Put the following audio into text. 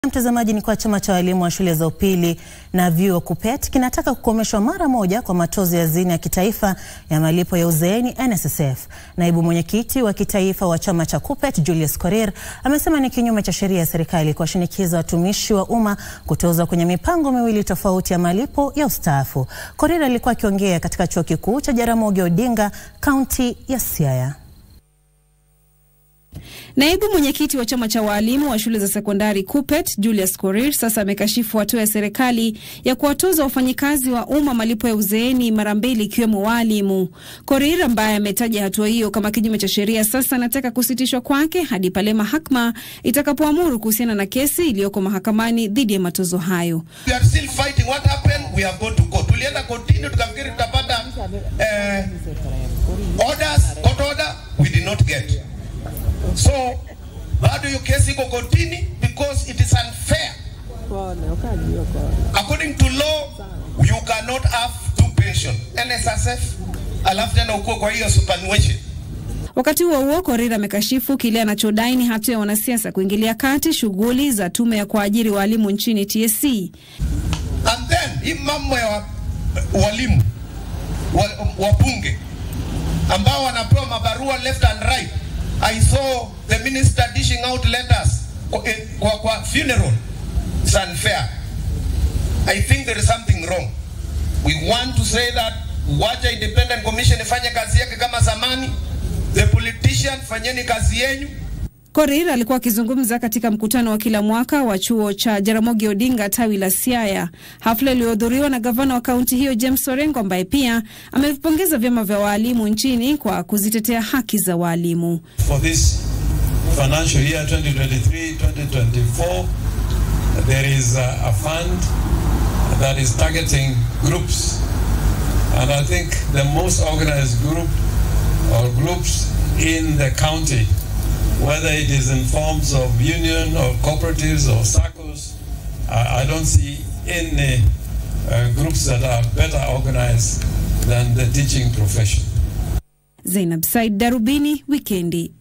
Mtazamaji, ni kwa chama cha walimu wa shule za upili na vyuo KUPPET kinataka kukomeshwa mara moja kwa matozo ya hazina ya kitaifa ya malipo ya uzeeni NSSF. Naibu mwenyekiti wa kitaifa wa chama cha KUPPET Julius Korir amesema ni kinyume cha sheria ya serikali kuwashinikiza watumishi wa umma kutozwa kwenye mipango miwili tofauti ya malipo ya ustaafu. Korir alikuwa akiongea katika chuo kikuu cha Jaramogi Odinga, kaunti ya Siaya. Naibu mwenyekiti wa chama cha waalimu wa shule za sekondari KUPPET Julius Korir sasa amekashifu hatua ya serikali ya kuwatoza wafanyikazi wa umma malipo ya uzeeni mara mbili ikiwemo waalimu. Korir ambaye ametaja hatua hiyo kama kinyume cha sheria, sasa anataka kusitishwa kwake hadi pale mahakama itakapoamuru kuhusiana na kesi iliyoko mahakamani dhidi ya matozo hayo. We are still fighting. What happened? We have gone to court. Tulienda kotini tukafikiri tutapata eh, orders, court order. We did not get. So bado hiyo kesi iko kotini because it is unfair. According to law, you cannot have two pension. NSSF alafu tena ukuwe kwa hiyo superannuation. Wakati huo huo, Korir amekashifu kile anachodai ni hatua ya wanasiasa kuingilia kati shughuli za tume ya kuajiri waalimu nchini TSC. And then hii mambo ya wa- walimu wa- wabunge ambao wanapewa mabarua left and right. I saw the minister dishing out letters kwa, eh, kwa, kwa funeral. It's unfair. I think there is something wrong. We want to say that wacha independent commission ifanye kazi yake kama zamani. The politician fanyeni kazi yenyu. Korir alikuwa akizungumza katika mkutano wa kila mwaka wa chuo cha Jaramogi Odinga tawi la Siaya, hafla iliyohudhuriwa na gavana wa kaunti hiyo James Orengo, ambaye pia amevipongeza vyama vya waalimu nchini kwa kuzitetea haki za waalimu. for this financial year 2023-2024 there is a, a fund that is targeting groups and I think the most organized group or groups in the county whether it is in forms of union or cooperatives or SACCOs I, I don't see any uh, groups that are better organized than the teaching profession Zainab Said, Darubini Wikendi.